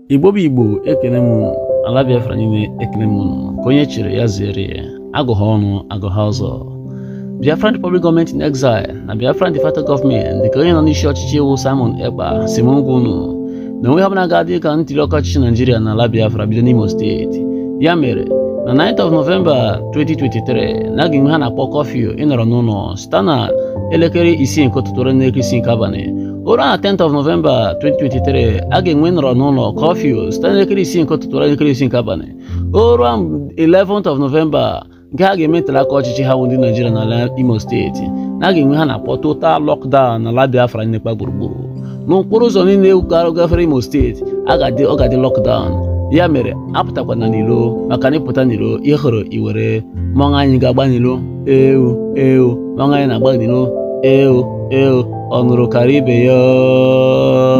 igbo bụ igbo ekele m ala biafra niile ekele m unu ka onye chịrị ya zere ya agụha ọnụ agụha ọzọ biafran republic gọọmenti in exile na biafran de facto gọọmenti dịka onye nọ n'isi ọchịchị iwu simon ekpa si m ngwa unu na onwe ha bụla ga-adị ka ntuli ọka ọchịchị naijiria na ala biafra bido n'imo steeti ya mere na 9th of November 2023 na aga enwe ha na-akpọ kọfịu ịnọrọ n'ụlọ site na elekere isii nke ụtụtụ ruo n'elekere isii nke abalị ụra na 10th of November 2023 a ga-enwe nọrọ n'ụlọ kọfịu site n'elekere isii nke ụtụtụ ruo n'elekere isii nke abalị o ruo 11th of November nke ha ga-eme ntuli aka ọchịchị ha bụ ndị Naijiria n'ala Imo steeti na a ga-enwe ha na-akpọ total lockdown n'ala Biafra nnekpa gburugburu n'okporo ụzọ niile gafere Imo steeti ọ ga-adị lockdown ya mere apụtakwana n'ilo maka na ịpụta n'ilo ịhụrụ iwere mmọnwụ anyị ga-agba n'ilo ewu ewu mmọnwụ anyị na-agba n'ilo ewu ewu ọ nụrụ karịa ibe ya